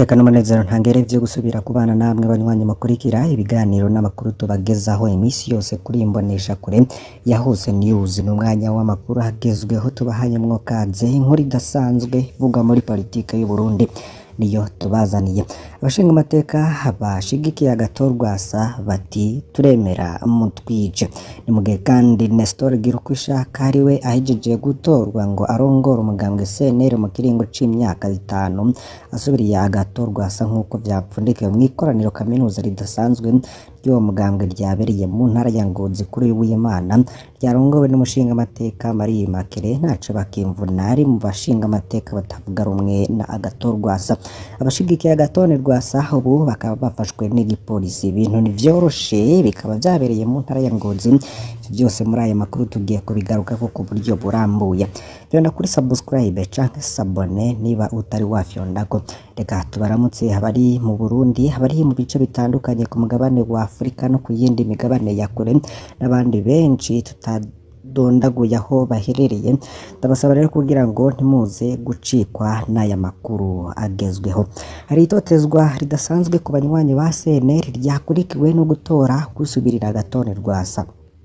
umutekano n'umunezero ntangere vyo gusubira kubana namwe banywanyi mukurikira ibiganiro n'amakuru tubagezaho iminsi yose kuri imbonesha kure ya Hose News n'umwanya w'amakuru hagezweho tubahanyemwo kaze inkuru idasanzwe ivugwa muri politike y'u Burundi niyo tubazaniye abashinga amateka bashigikiye agatorwasa bati turemera mutwije ni mugihe kandi Nestor Girukwishaka ariwe ahejeje gutorwa ngo arongore umugambwe CNL mu kiringo c'imyaka itanu asubiriye agatorwasa nk'uko vyapfundikiwe mw'ikoraniro kaminuza ridasanzwe ry'uwo mugambwe ryabereye mu ntara ya Ngozi kuri w'Imana ryarongowe n'umushinga amateka Marie Immaculée ntaco bakimvuna ari mu bashinga amateka batavuga rumwe na agatorwasa abashigikiye agatone rwasa ubu bakaba bafashwe n'igipolisi ibintu ntivyoroshe bikaba vyabereye mu ntara ya Ngozi byose muri aya makuru tugiye kubigarukako ku buryo burambuye vyonda kuri subscribe canke sabone niba utari wafyondako reka tubaramutse abari mu Burundi abari mu bice bitandukanye ku mugabane wa Afurika no ku yindi migabane ya kure n'abandi benshi tutadondaguye aho baherereye ndabasaba rero kugira ngo ntimuze gucikwa n'aya makuru agezweho hari itotezwa ridasanzwe ku banywanyi ba CNL ryakurikiwe no gutora gusubirira agatone rwasa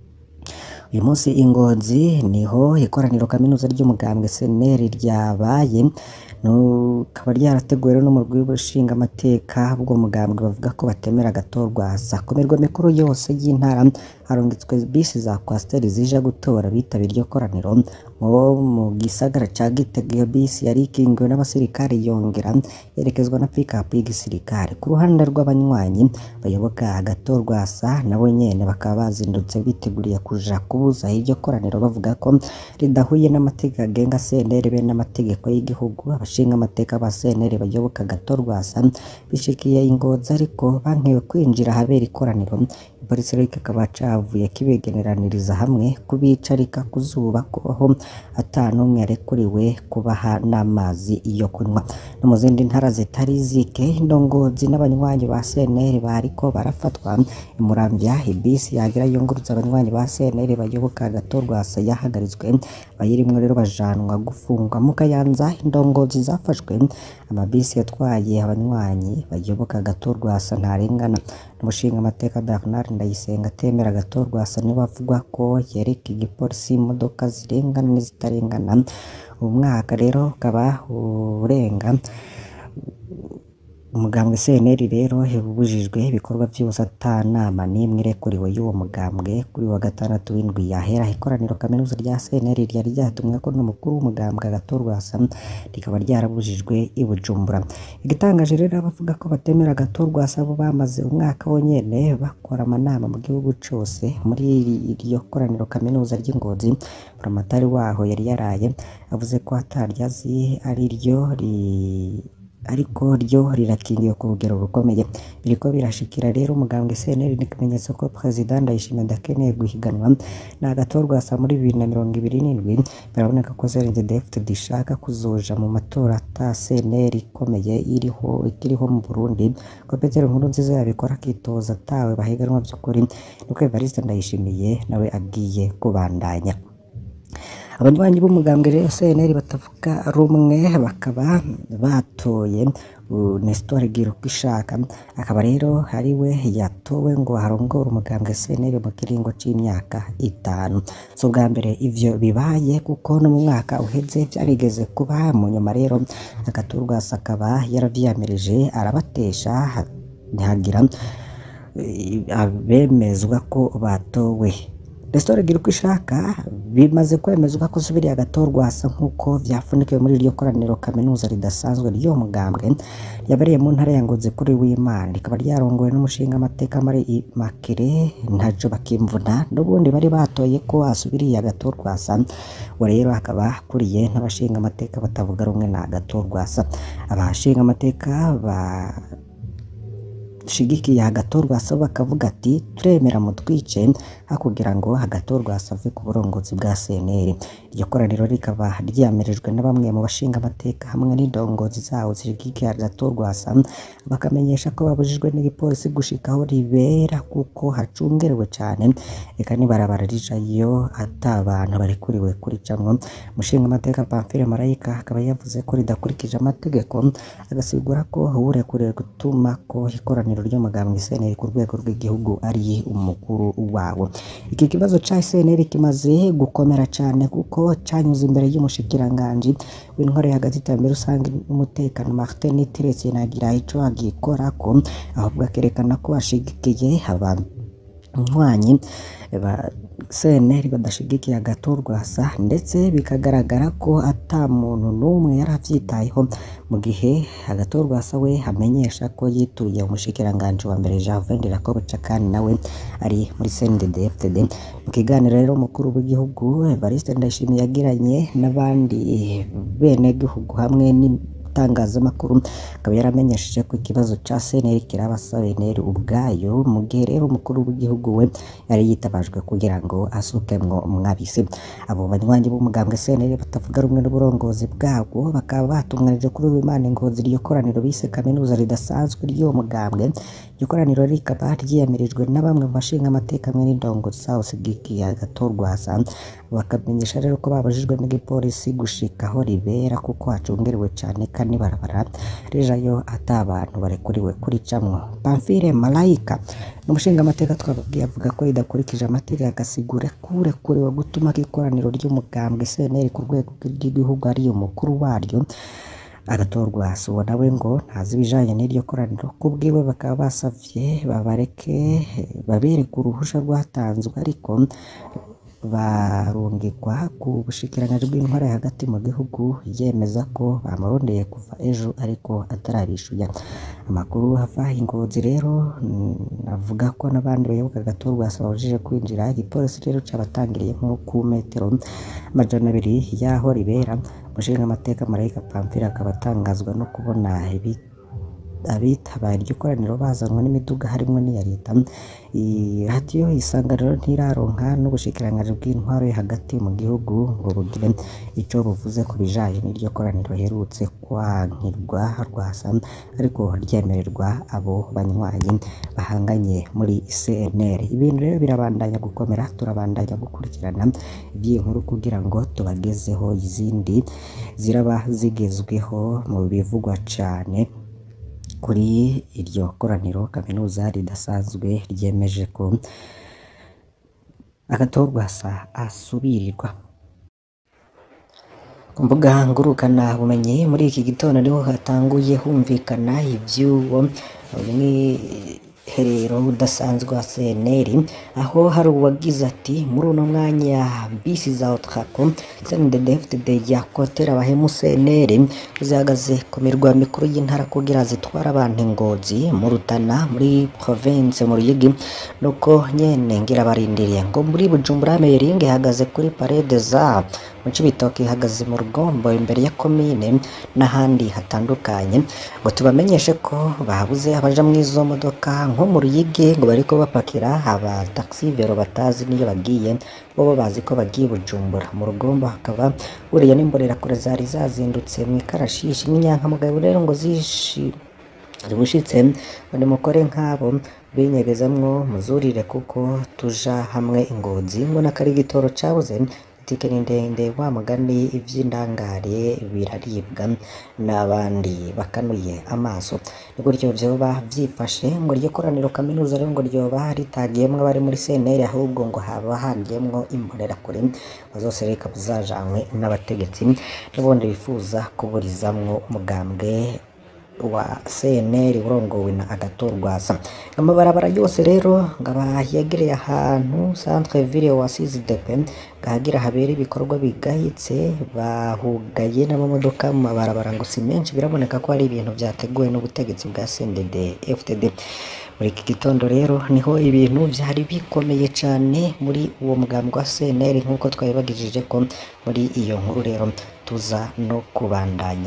uyu munsi ingozi niho ikoraniro kaminuza ry'umugambwe CNL ryabaye rikaba ryarateguwe rero n'umurwi w'ubushinga amateka bw'uwo mugambwe bavuga ko batemera agatorwasa ku mirwa mikuru yose y'intara harungitswe bisi za kwasiteri zija gutora bitabira iryo koraniro nko mu gisagara ca Gitega iyo bisi yari ikingiwe n'abasirikare yongera yerekezwa na pikapu y'igisirikare ku ruhande rw'abanywanyi bayoboka agatorwasa nabo nyene bakaba bazindutse biteguriye kuja kubuza iryo koraniro bavuga ko ridahuye n'amategeko agenga CNL be n'amategeko y'igihugu abashinga amateka ba CNL bayoboka agatorwasa bishikiye ingozi ariko bankewe kwinjira ahabera ikoraniro ipolisi rero kikaba cavuye kibegeneraniriza hamwe kubicarika ku zuba kubaho ata n'umwe yarekuriwe kubaha n'amazi yo kunywa no mu zindi ntara zitari zike indongozi n'abanywanyi ba CNL bariko barafatwa imuramvya ibisi yagira yunguruza abanywanyi ba CNL bayoboka agatorwasa yahagaritswe bayirimwo rero bajanwa gufungwa mu Kayanza indongozi zafashwe amabisi yatwaye abanywanyi bayoboka agatorwasa ntarengana n'umushinga amateka Bernard Ndayisenga atemera agatorwasa niwe avuga ko yereka igipolisi imodoka zirengana n'izitarengana uyu mwaka rero ukaba urenga umugambwe CNL rero yabujijwe ibikorwa vyose ata nama n'imwe irekuriwe y'uwo mugambwe kuri wa gatandatu w'indwi yahera ikoraniro kaminuza rya CNL ryari ryatumweko n'umukuru w'umugambwe agatorwasa rikaba ryarabujijwe i Bujumbura igitangaje rero abavuga ko batemera agatorwasa bo bamaze umwaka wonyene bakora amanama mu gihugu cose muri iryo koraniro kaminuza ry'ingozi buramatari waho yari yaraye avuze ko ataryazi ari ryo ri ariko ryo rirakingiwe ku rugero rukomeye biriko birashikira rero umugambwe CNL n'ikimenyetso ko President Ndayishimiye adakeneye guhiganwa na agatorwasa muri bibiri na mirongo ibiri n'indwi biraboneka ko CNDD-FDD ishaka kuzoja mu matora ata CNL ikomeye iriho ikiriho mu Burundi ko Petero Nkurunziza yabikora akitoza atawe bahiganwa vy'ukuri niko Evariste Ndayishimiye nawe agiye kubandanya abanywanyi b'umugambwe rero CNL batavuga rumwe bakaba batoye Nestor Girukwishaka akaba rero ari we yatowe ngo harongore umugambwe CNL mu kiringo c'imyaka itanu so bwa mbere ivyo bibaye kuko no mu mwaka uheze vyarigeze kuba mu nyuma rero agaturwasa akaba yaravyiyamirije arabatesha ntihagira abemezwa ko batowe Nestor Girukwishaka bimaze kwemezwa ko subiriye agatorwasa nk'uko vyafunikiwe muri iryo koraniro kaminuza ridasanzwe ry'uwo mugambwe yabereye mu ntara ya Ngozi kuri w'Imana rikaba ryarongowe n'umushinga amateka Marie Immaculée ntaco bakimvuna n'ubundi bari batoye ko asubiriye agatorwasa we rero akaba akuriye n'abashinga amateka batavuga rumwe na agatorwasa abashinga amateka ba badashigikiye agatorwa asa bakavuga ati turemera mutwice ha kugira ngo agatorwa asave ku burongozi bwa CNL iryo koraniro rikaba ryamirijwe na bamwe mu bashinga amateka hamwe n'indongozi zawo zishigikiye agatorwa asa bakamenyesha ko babujijwe n'igipolisi gushika aho ribera kuko hacungerewe cyane reka nibarabara rijayo ata abantu barekuriwe kuricamwo umushinga amateka Pamphile Marayika akaba yavuze ko ridakurikije amategeko agasigura ko uwurekuriwe gutuma ko ikoraniro ry'umugambwe CNL ku rwego rw'igihugu ari umukuru wawo iki kibazo ca CNL kimaze gukomera cyane kuko canyuze imbere y'umushikiranganji w'intwaro hagati y'iterambere rusange n'umutekano Martin Teretse nagira ico agikorako ahubwo akerekana ko ashigikiye abanywanyi ba CNL badashigikiye agatorwa asa ndetse bikagaragara ko ata muntu n'umwe yari avyitayeho mu gihe agatorwa asa we amenyesha ko yituye umushikiranganji wa mbere Jean Jacob Cakani nawe ari muri CNDD-FDD mu kiganiro rero umukuru w'igihugu Evariste Ndayishimiye yagiranye n'abandi bene gihugu hamwe n'itangazamakuru akaba yaramenyesheje ko ikibazo ca CNL kiraba CNL ubwayo mu gihe rero umukuru w'igihugu we yari yitabajwe kugira ngo asukemwo mwabisi abo banywanyi b'umugambwe CNL batavuga rumwe n'uburongozi bwabwo bakaba batunganije kuri uyu Imana Ngozi iryo koraniro bise kaminuza ridasanzwe ry'uwo mugambwe iryo koraniro rikaba ryiyamirijwe na bamwe mu bashinga amateka hamwe n'indongozi zawo zigikiye agatorwa hasa bakamenyesha rero ko babujijwe n'igipolisi gushika aho ribera kuko hacungerewe cyane kandi barabara rijayo ata abantu barekuriwe kuricamwo Pamphile Marayika n'umushinga amateka twababwiye avuga ko ridakurikije amategeko agasigura ko urekuriwe gutuma ikoraniro ry'umugambwe CNL ku rwego rw'igihugu ari umukuru waryo agatorwa suwo nawe ngo ntazi ibijanye n'iryo koraniro kubwiwe bakaba basavye babareke babereke uruhusha rwatanzwe ariko barungikwa ku bushikiranganji bw'intwara hagati mu gihugu yemeza ko bamurondeye kuva ejo ariko atarabishuya amakuru ava ingozi rero avuga ko n'abandi bayoboka agatorwa babujije kwinjira igipolisi rero cabatangiriye nko ku metero amajana abiri y'aho ribera umushinga amateka Marayika Pamphile akaba atangazwa no kubona abitabaye iryo koraniro bazanwa n'imiduga harimo n'iya leta radiyo isanganiro ntiraronka n'ubushikiranganji bw'intwaro yo hagati mu gihugu ngo bugire ico buvuze ku bijanye n'iryo koraniro riherutse kwankirwa rwasa ariko ryemererwa abo banywanyi bahanganye muri CNL ibintu rero birabandanya gukomera turabandanya gukurikirana iby'iyi nkuru kugira ngo tubagezeho izindi ziraba zigezweho mu bivugwa cane kuri iryo koraniro kaminuza ridasanzwe ryemeje ko agatorwa sa asubirirwa ku mbuga ngurukana bumenyi muri iki gitondo niho hatanguye humvikana iby'uwo mwiherero udasanzwe wa CNL aho hari uwagize ati muri uno mwanya bisi za Otrako CNDD-FDD yakotera abahemu CNL zihagaze ku mirwa mikuru y'intara kugira zitwara abantu ingozi mu Rutana muri province mu Ruyigi nuko nyene ngira barindiriye ngo muri Bujumbura Meyring ihagaze kuri parade za mu Cibitoke ihagaze mu Rugombo imbere ya komine n'ahandi hatandukanye ngo tubamenyeshe ko babuze abaja mu izo modoka nko mu Ruyigi ngo bariko bapakira aba taxi vero batazi niyo bagiye bo bazi ko bagiye Bujumbura mu Rugombo hakaba buriya n'imbonerakure zari zazindutse mu ikarashishi n'inyankamugayo rero ngo zishi zibushitse ngo nimukore nk'abo binyegezamwo muzurire kuko tuja hamwe ingozi ngo n'akari igitoro cabuze itike ni ndende wa mugani ivy'indangare biraribwa n'abandi bakanuye amaso ni gutyo vyoba vyifashe ngo iryo koraniro kaminuza rero ngo ryoba ritagiyemwo abari muri CNL ahubwo ngo haba hagiyemwo imbonerakure bazose reka buzajanwe n'abategetsi n'ubundi bifuza kuburizamwo umugambwe wa CNL urongowe na agatorwasa amabarabara yose rero ngaba yegereye ahantu centre ville wa CZDP gahagira habera ibikorwa bigayitse bahugaye n'amamodoka mu mabarabara ngo si menshi biraboneka ko hari ibintu vyateguwe n'ubutegetsi bwa CNDD FDD muri iki gitondo rero niho ibintu vyari bikomeye cane muri uwo mugambwe wa CNL nk'uko twabibagijije ko muri iyo nkuru rero tuza no kubandanya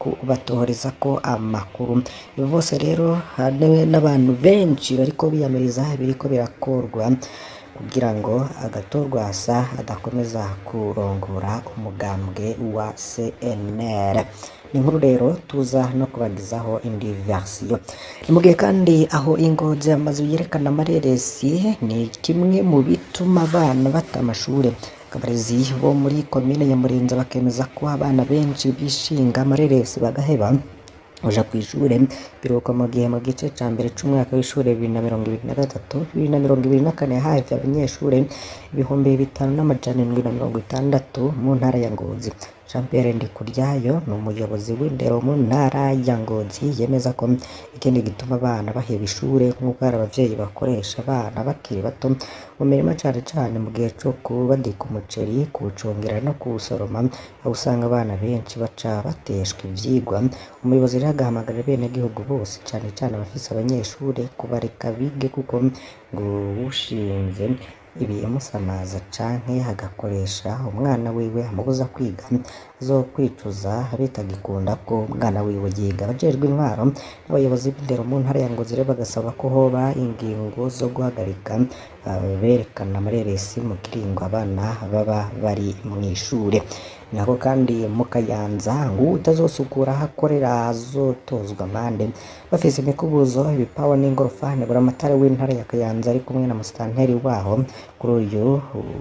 kubatohoreza ko amakuru ibi bose rero hari n'abantu benshi bariko biyamiriza biriko birakorwa kugira ngo agatorwasa adakomeza kurongora umugambwe wa CNL ni inkuru rero tuza no kubagezaho indi version ni mu gihe kandi aho ingozi amazu yerekana amareresi ni kimwe mu bituma abana bata amashuri abarezi bo muri komine Nyamurenza bakemeza ko abana benshi bishinga amareresi bagaheba uja ku ishure biruka mu gihe mu gice ca mbere c'umwaka w'ishure bibiri na mirongo ibiri na gatatu bibiri na mirongo ibiri na kane havye abanyeshure ibihumbi bitanu n'amajana indwi na mirongo itandatu mu ntara ya Ngozi Jean Pierre Ndikuryayo ni umuyobozi w'indero mu ntara ya Ngozi yemeza ko ikindi gituma abana baheba ishure nk'uko hari abavyeyi bakoresha abana bakiri bato mu mirima cane cane mu gihe co kubadika umuceri kuwucungera no kuwusoroma aho usanga abana benshi baca bateshwa ivyigwa umuyobozi rero agahamagarira abenegihugu bose cane cane abafise abanyeshure kubareka bige kuko ngo ushinze ibimusamaza canke agakoresha umwana wiwe amubuza kwiga zo kwicuza bitagikunda ko umwana wiwe yiga abajejwe intwaro n'abayobozi b'indero mu ntara ya Ngozi rero bagasaba ko hoba ingingo zo guhagarika berekana amareresi mu kiringo abana baba bari mw'ishure nako kandi mu Kayanza ngo utazosukura aho akorera azotozwa amande bafise imikubuzo ibipawa n'ingorofani buramatari w'intara ya Kayanza ari kumwe na musitanteri waho kuri uyu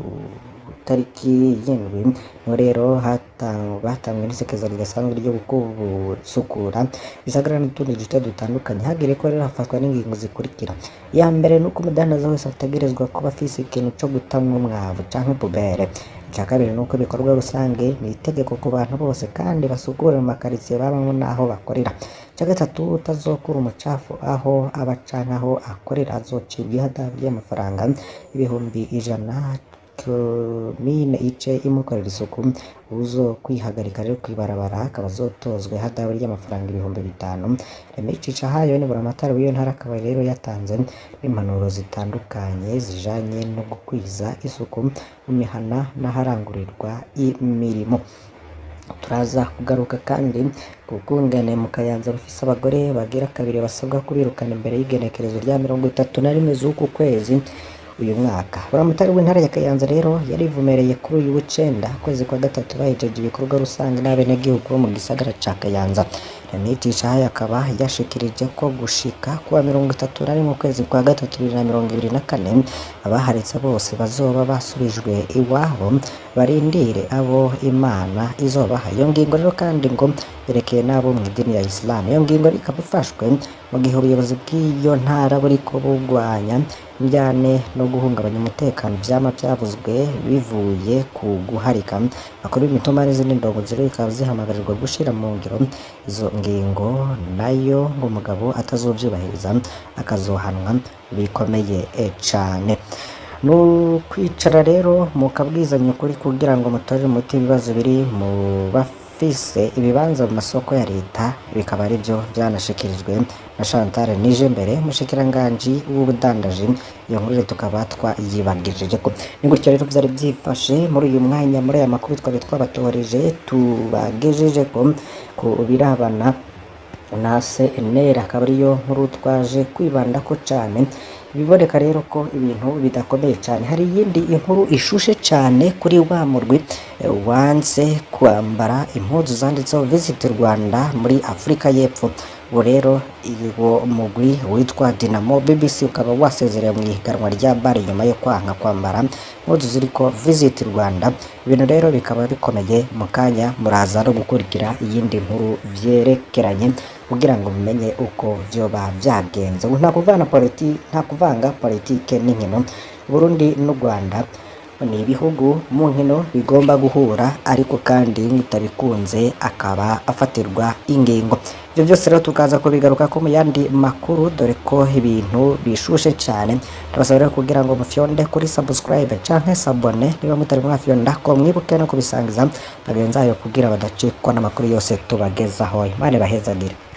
tariki y'indwi niho rero hatangwe n'isekeza ridasanzwe ryo gusukura bisagara n'utundi duce dutandukanye hagire ko rero hafatwa n'ingingo zikurikira iya mbere ni uko umudandaza wese ategerezwa kuba afise ikintu co gutamwa umwavu canke pubere icya kabiri ni uko ibikorwa rusange ni itegeko ku bantu bose kandi basukura mu makaritsiye babamo n'aho bakorera icya gatatu utazokura umucafu aho aba canke aho akorera azocibwa ihadabu ry'amafaranga ibihumbi ijana komine ice imukorera isuku uzo kwihagarika rero kwibarabara akaba azotozwa ihadabu ry'amafaranga ibihumbi bitanu remicisha hayo ni buramatari w'iyo ntara akaba rero yatanze impanuro zitandukanye zijanye no gukwiza isuku mu mihana n'aharangurirwa imirimo turaza kugaruka kandi ku bwungane mu kayanza bafise abagore bagira kabiri basabwa kubirukana imbere y'igenekerezo rya mirongo itatu na rimwe z'uku kwezi uyu mwaka buramatari w'intara ya kayanza rero yarivumereye kuri uyu w'icenda kwezi kwa gatatu bahejeje ibikorwa rusange n'abenegihugu bo mu gisagara ca kayanza Remitisha haya akaba yashikirije ko gushika kuwa mirongo itatu na rimwe ukwezi kwa gatatu bibiri na mirongo ibiri na kane abaharitse bose bazoba basubijwe iwabo barindire abo imana izobaha iyo ngingo rero kandi ngo yerekeye n'abo mu idini ya isilamu iyo ngingo ikaba ifashwe mu gihe ubuyobozi bw'iyo ntara buriko bugwanya injyane no guhungabanya umutekano vyama vyavuzwe bivuye ku guharika bakuru b'imitumba n'izindi ndongozi rero bikaba zihamagarirwa gushira mu ngiro izo ngingo nayo ngo umugabo atazovyubahiriza akazohanwa bikomeye cane nukwicara rero mukabwizanya ukuri kugira ngo mutorere umuti ibibazo biri mu bafise ibibanza mu masoko ya leta bikaba ari byo byanashikirijwe na Chantal nije mbere mushikiranganji w'ubudandaji iyo nkuru rero tukaba twayibagirije ko ni gutyo rero byari byifashe muri uyu mwanya muri aya makuru twari twabatoreje tubagejeje ko ku birabana na CNL akaba ariyo nkuru twaje kwibandako cyane biboneka rero ko ibintu bidakomeye cyane hari iyindi inkuru ishushe cyane kuri wa murwi eh, wanze kwambara impuzu zanditseho visit Rwanda muri Afurika y'Epfo ubu rero uwo mugwi witwa Dinamo BBC ukaba wasezerewe mu ihiganwa rya bari nyuma yo kwanga kwambara impuzu ziriko visit Rwanda ibintu rero bikaba bikomeye mu kanya muraza no gukurikira iyindi nkuru vyerekeranye kugira ngo mumenye uko vyoba vyagenze ubu nta kuvana politi nta kuvanga politike n'inkino Burundi n'u Rwanda ni ibihugu mu nkino bigomba guhura ariko kandi mutabikunze akaba afatirwa ingingo ibyo byose rero tukaza kubigaruka ko mu yandi makuru dore ko ibintu bishushe cyane turasaba rero kugira ngo mufyonde kuri subscribe canke sabone niba mutari mwafyonda ko mwibuke no kubisangiza bagenzi bayo kugira badacikwa n'amakuru yose tubagezaho imana bahezagire